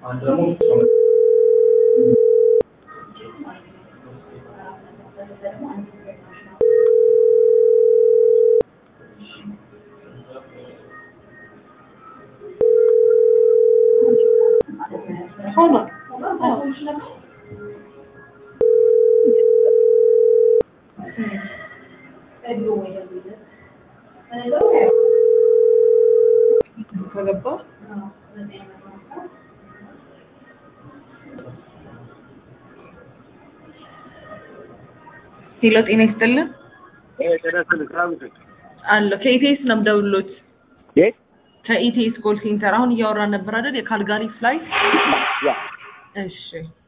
Hold on. ከገባ ሄሎ፣ ጤና ይስጥልን አለ ከኢቴስ ነው የምደውልሎት። የት ከኢቴስ ኮል ሴንተር አሁን እያወራን ነበር አይደል? የካልጋሪ ፍላይት። ያ እሺ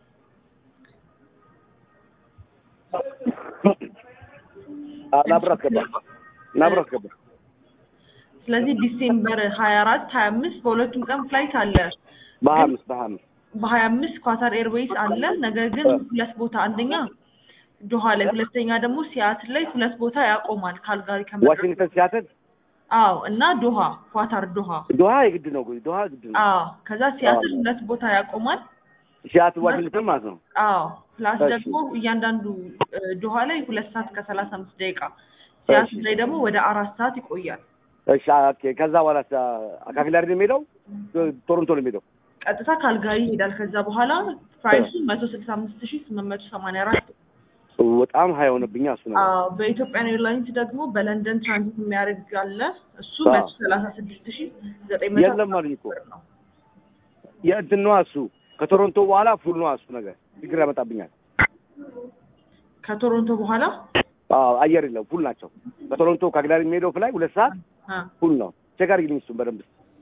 ናብራ አስገባ ናብራ አስገባ ስለዚህ ዲሴምበር ሀያ አራት ሀያ አምስት በሁለቱም ቀን ፍላይት አለ። በሀያ አምስት በሀያ አምስት በሀያ አምስት ኳታር ኤርዌይስ አለ። ነገር ግን ሁለት ቦታ አንደኛ ዶሃ ላይ፣ ሁለተኛ ደግሞ ሲያትል ላይ ሁለት ቦታ ያቆማል። ካልጋሪ ከመድረሱ ዋሽንግተን ሲያትል አዎ፣ እና ዶሃ ኳታር ዶሃ ዶሃ የግድ ነው ዶሃ ግድ ነው አዎ። ከዛ ሲያትል ሁለት ቦታ ያቆማል። ሲያትል ዋሽንግተን ማለት ነው አዎ ፕላስ እሺ። ደግሞ እያንዳንዱ እ, ዶሃ ላይ ሁለት ሰዓት ከሰላሳ አምስት ደቂቃ ሲያትል ላይ ደግሞ ወደ አራት ሰዓት ይቆያል። እሺ ኦኬ ከዛ በኋላ አካክላሪ ነው የሚሄደው ቶሮንቶ ነው የሚሄደው ቀጥታ ካልጋሪ ይሄዳል። ከዛ በኋላ ፕራይሱ መቶ ስልሳ አምስት ሺ ስምንት መቶ ሰማንያ አራት በጣም ሀይ ሆነብኛ እሱ ነው አዎ በኢትዮጵያን ኤርላይንስ ደግሞ በለንደን ትራንዚት የሚያደርግ አለ። እሱ አዎ። መቶ ሰላሳ ስድስት ሺ ዘጠኝ መቶ የለም አሉኝ እኮ ብር ነው። የእንትን ነዋ እሱ ከቶሮንቶ በኋላ ፉል ነዋ እሱ ነገር ችግር ያመጣብኛል ከቶሮንቶ በኋላ አዎ አየር የለም ፉል ናቸው ከቶሮንቶ ከአግላሪ የሚሄደው ፍላይ ሁለት ሰዓት አ፣ ፉል ነው ቼክ አድርጊልኝ እሱን በደንብ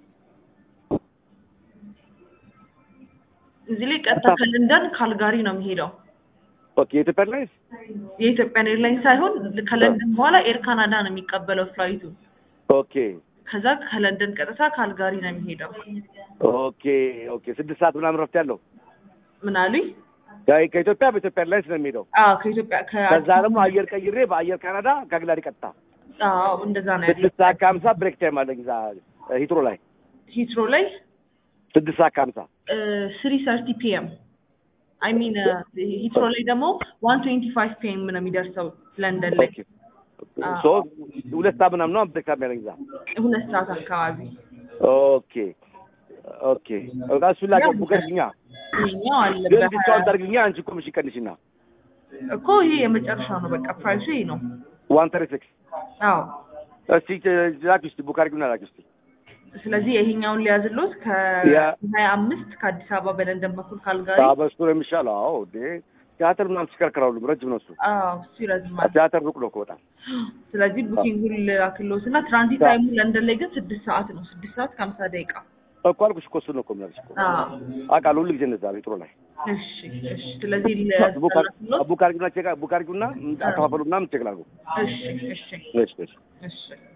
እዚህ ላይ ቀጥታ ከለንደን ካልጋሪ ነው የሚሄደው። ኦኬ የኢትዮጵያ ኤርላይንስ የኢትዮጵያን ኤርላይንስ ሳይሆን ከለንደን በኋላ ኤር ካናዳ ነው የሚቀበለው ፍላይቱ። ኦኬ ከዛ ከለንደን ቀጥታ ካልጋሪ ነው የሚሄደው። ኦኬ ኦኬ ስድስት ሰዓት ምናምን ረፍት ያለው ምን አሉኝ? ከ- ከኢትዮጵያ በኢትዮጵያ ኤርላይንስ ነው የሚሄደው አዎ ከኢትዮጵያ ከዛ ደግሞ አየር ቀይሬ በአየር ካናዳ ከአግላሪ ቀጥታ አዎ እንደዛ ነው ያለው። ስድስት ሰዓት ከሀምሳ ብሬክ ታይም አለኝ እዛ ሂትሮ ላይ ሂትሮ ላይ ስድስት ሰዓት ከሀምሳ ስሪ ሰርቲ ፒኤም አይ ሚን ሂትሮ ላይ ደግሞ ዋን ትዌንቲ ፋይቭ ፒኤም ነው የሚደርሰው ለንደን ላይ ኦኬ ሶ ሁለት ሰዓት ምናምን ነው ብሬክ ታይም ያለኝ እዛ ሁለት ሰዓት አካባቢ። ኦኬ ኦኬ በቃ እሱን ላቀ ቡከሽኛ ይሄኛው አለ ግን በሀያ- ዲስካውንት አድርግኛ አንቺ እኮ ምሽ ቀንሽና እኮ ይሄ የመጨረሻው ነው። በቃ ፕራይሱ ይሄ ነው። ዋን ተሪ ሲክስ አዎ እስቲ ላኪ እስቲ ቡክ አድርጊውና ላኪ እስቲ ስለዚህ ይሄኛውን ሊያዝሎት ያ። ከሀያ አምስት ከአዲስ አበባ በለንደን በኩል ካልጋሪ በሱ ነው የሚሻለው አዎ እንዴ ቲያትር ምናምን ሲከርከራሉ ረጅም ነው እሱ አዎ እሱ ይረዝማል። ቲያትር ሩቅ ነው እኮ በጣም ስለዚህ ቡኪንጉን ላክሎት እና ትራንዚት ታይሙ ለንደን ላይ ግን ስድስት ሰዓት ነው። ስድስት ሰዓት ከሀምሳ ደቂቃ እኮ አልኩሽ እኮ እሱን ነው እኮ የምልሽ እኮ አዎ አውቃለሁ ሁሉ ጊዜ እንደዛ ቤትሮ ላይ እሺ እሺ። ስለዚህ ቡክ አር- ላክሎት ቡክ አድርጊውና ቼክ ቡክ አድርጊውና አከፋፈሉ ምናምን ቼክ ላድርገው እሺ እሺ እሺ እሺ እሺ